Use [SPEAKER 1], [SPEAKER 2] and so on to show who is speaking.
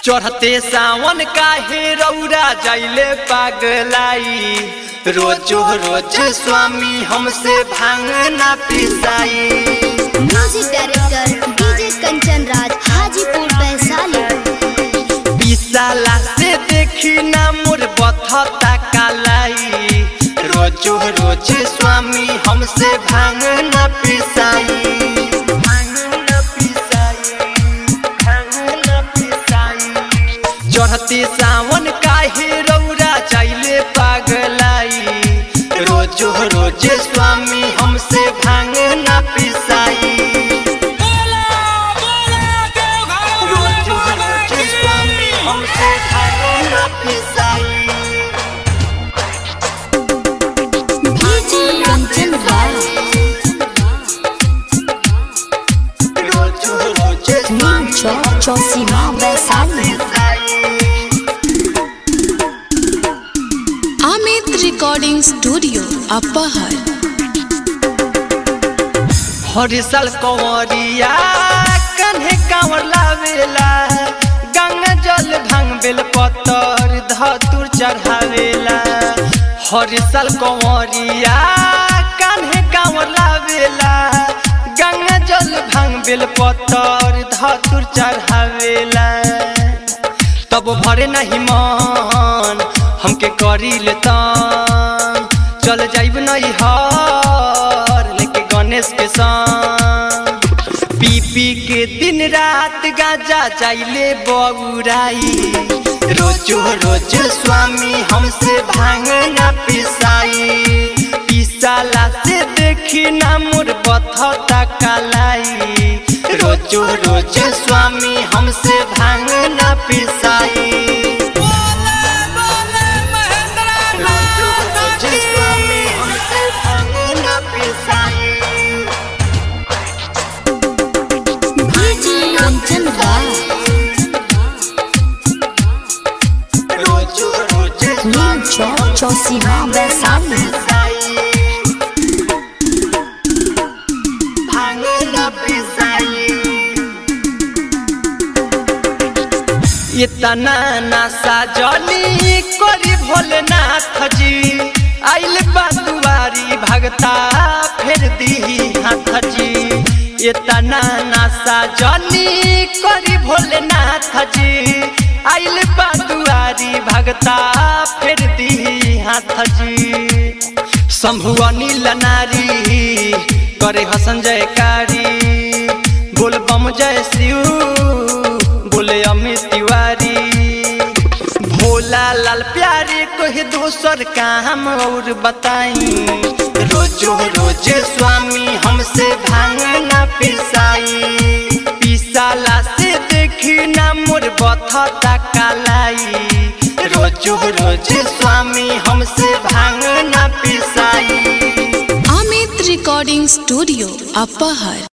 [SPEAKER 1] चढ़ते सावन काहे रौरा जाइले पागलाई रोजो रोज स्वामी हमसे भांग ना पिसाई
[SPEAKER 2] music director DJ Kanchan Raj Hajipur Vaishali
[SPEAKER 1] पिसाला से देखी ना मोर बथता कालाई रोजो रोज स्वामी हमसे भांग ना पिसाई भांग ना पिसाई भांग ना पिसाई चढ़ते सावन काहे रौरा चाइले पागलाई रोजो रोज स्वामी हमसे भांग ना पिसाई रोजो रोज स्वामी हमसे भांग ना पिसाई
[SPEAKER 2] डीजे कंचन राज
[SPEAKER 1] रोजो रोज
[SPEAKER 2] नीम चौक चौसीमा वैशाली
[SPEAKER 3] अमित रिकॉर्डिंग स्टूडियो अपहर
[SPEAKER 1] हर साल कंवरिया कन्हे कांवर लावेला गंगा जल भांग बेल पत्तर धतुर चढ़ावेला हर साल कंवरिया कन्हे कांवर लावेला गंगा जल भांग बेल पत्तर धतुर चढ़ावेला तब भरे नहीं मन हमके करी लेता चल जाइब नहीं हर लेके गणेश के संग पी पी के दिन रात गाजा जाइले बउराई रोजो रोज स्वामी हमसे भांग ना पिसाई पिसाला से देखी ना मोर बथता कालाई रोजो रोज स्वामी हमसे भांग ना पिसाई रोजो रोज स्वामी हमसे भांग ना पिसाई
[SPEAKER 2] डीजे कंचन राज
[SPEAKER 1] रोजो रोज
[SPEAKER 2] नीम चौक चौसीमा वैशाली
[SPEAKER 1] भांग ना पिसाई इतना नशा जली करी भोलेनाथ जी आइल बातुआरी भगता फेर दी हाथ जी इतना नशा जली करी भोलेनाथ जी आइल बातुआरी भगता फेर दी हाथ जी शंभु अनिल नारी करे हसन जयकारी बोल बम जय शिव बोले अमित तिवारी भोला लाल प्यारे कोई दोसर काम और बताई रोजो रोज स्वामी हमसे भांग ना पिसाई पिसाला से देखी ना मोर बथता कालाई रोजो रोज स्वामी हमसे भांग ना पिसाई
[SPEAKER 3] अमित रिकॉर्डिंग स्टूडियो अपहर